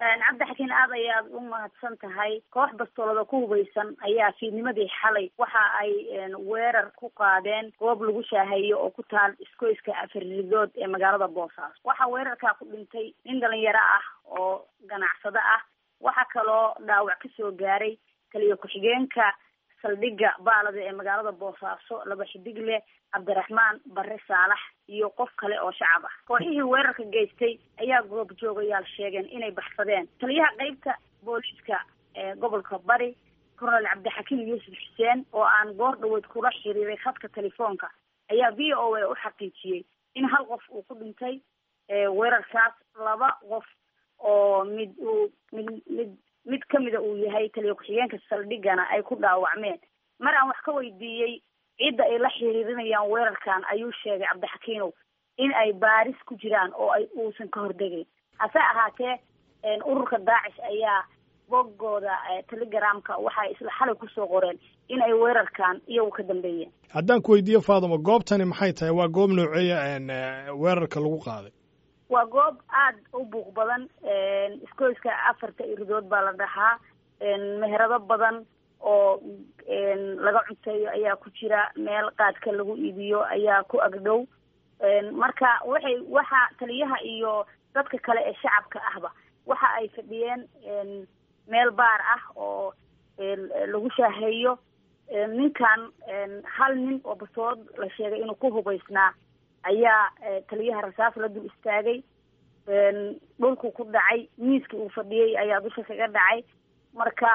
cabdixakiin aad ayaad u mahadsan tahay koox bastoolada ku hubaysan ayaa fiidnimadii xalay waxa ay weerar ku qaadeen goob lagu shaaheeyo oo ku taal iskoyska afaridood ee magaalada boosaaso waxaa weerarkaa ku dhintay nin dhalinyaro ah oo ganacsado ah waxaa kaloo dhaawac kasoo gaaray taliyo ku-xigeenka saldhigga baalada ee magaalada boosaaso laba xidig leh cabdiraxmaan bare saalax iyo qof kale oo shacab ah kooxihii weerarka geystay ayaa goob joogayaal sheegeen inay baxsadeen taliyaha qeybta booliiska ee gobolka bari colonel cabdixakiim yuusuf xuseen oo aan goor dhaweyd kula xiriiray khadka telefoonka ayaa v o a u xaqiijiyey in hal qof uu ku dhintay weerarkaas laba qof oo mid uu mid mid mid kamida uu yahay taliya ku-xigeenka saldhigana ay ku dhaawacmeen mar aan wax ka weydiiyey cidda ay la xiriirinayaan weerarkan ayuu sheegay cabdixakiinow in ay baaris ku jiraan oo ay uusan ka hordegayn hase ahaatee ururka daacish ayaa boggooda telegramka waxay isla xalay kusoo qoreen in ay weerarkan iyagu ka dambeeyeen haddaan ku weydiiyo faadimo goobtani maxay tahay waa goob nooceeya weerarka lagu qaaday waa goob aada u buuq badan iskoyska afarta iridood baa la dhahaa meherado badan oo laga cunteeyo ayaa ku jira meel qaadka lagu iibiyo ayaa ku agdhow marka waxay waxa taliyaha iyo dadka kale ee shacabka ahba waxa ay fadhiyeen meel baar ah oo lagu shaaheeyo ninkan hal nin oo basood la sheegay inuu ku hubaysnaa ayaa taliyaha rasaas la dul istaagay dhulku ku dhacay miiskii uu fadhiyey ayaa dusha kaga dhacay marka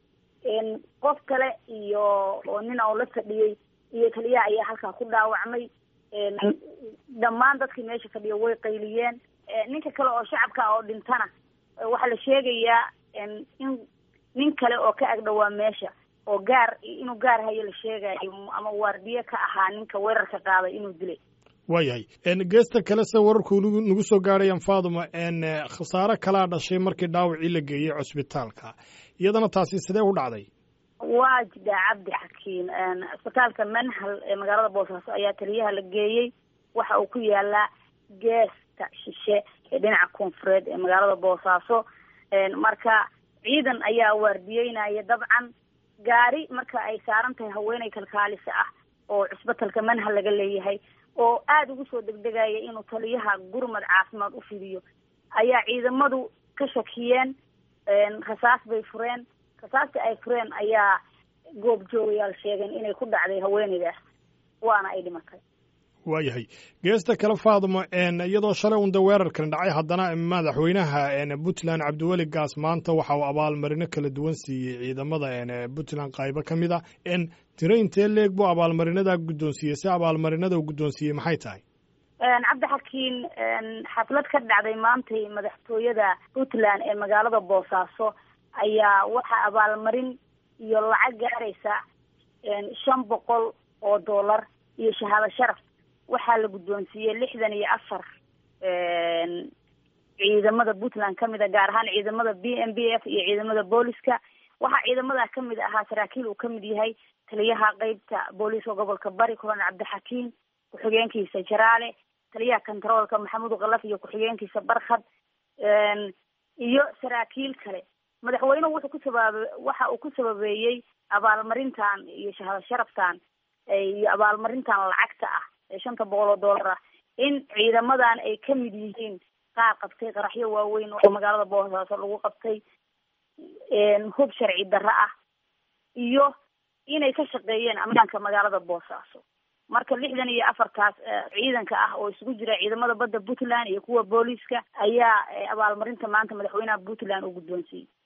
qof kale iyo oo nin oo la fadhiyey iyo taliyaha ayaa halkaa ku dhaawacmay dhammaan dadkii meesha fadhiya way qayliyeen ninka kale oo shacabka oo dhintana waxaa la sheegayaa in nin kale oo ka agdhowaa meesha oo gaar inuu gaar hayo la sheegayo ama waardiye ka ahaa ninka weerarka qaaday inuu dilay waayahay geesta kale se wararku nagu soo gaadhayaan faaduma khasaare kalaa dhashay markii dhaawacii la geeyey cusbitaalka iyadana taasi sidee u dhacday waa jidhaa cabdi xakiin cisbitaalka manhal ee magaalada boosaaso ayaa taliyaha la geeyey waxa uu ku yaalaa geesta shishe ee dhinaca koonfureed ee magaalada boosaaso marka ciidan ayaa waardiyeynaya dabcan gaari marka ay saaran tahay haweeney kalkaalisa ah oo cisbitalka manhal laga leeyahay oo aada ugu soo degdegaya inuu taliyaha gurmad caafimaad u fidiyo ayaa ciidamadu ka shakiyeen rasaas bay fureen rasaasta ay fureen ayaa goob joogayaal sheegeen inay ku dhacday haweeneydaas waana ay dhimatay waayahay geesta kale faadimo iyadoo shalay unda weerarkan dhacay haddana madaxweynaha puntland cabdiweli gaas maanta waxa uu abaalmarino kala duwan siiyey ciidamada puntland qaybo ka mid a tiro intee leeg buu abaalmarinadaa guddoonsiiyey si abaalmarinada uu guddoonsiiyey maxay tahay cabdixakiin xaflad ka dhacday maantay madaxtooyada puntland ee magaalada boosaaso ayaa waxaa abaalmarin iyo lacag gaaraysa shan boqol oo dollar iyo shahaado sharaf waxaa la guddoonsiiyey lixdan iyo afar ciidamada puntland kamid a gaar ahaan ciidamada b m b f iyo ciidamada booliska waxaa ciidamada kamid ahaa saraakiil uu kamid yahay taliyaha qeybta booliiska gobolka bari colonel cabdixakiim ku-xigeenkiisa jaraale taliyaha kontaroolka maxamuud kalaf iyo ku-xigeenkiisa barkhad iyo saraakiil kale madaxweynuhu wuxuu ku sabaabe waxa uu ku sababeeyey abaalmarintan iyo shahaado sharaftan iyo abaalmarintan lacagta ah ee shanta boqol oo dollar ah in ciidamadan ay kamid yihiin qaar qabtay qaraxyo waaweyn oo magaalada boosaaso lagu qabtay hub sharci darro ah iyo inay ka shaqeeyeen ammaanka magaalada boosaaso marka lixdan iyo afartaas ciidanka ah oo isugu jira ciidamada badda puntland iyo kuwa booliiska ayaa abaalmarinta maanta madaxweynaha puntland uu guddoonsiiyey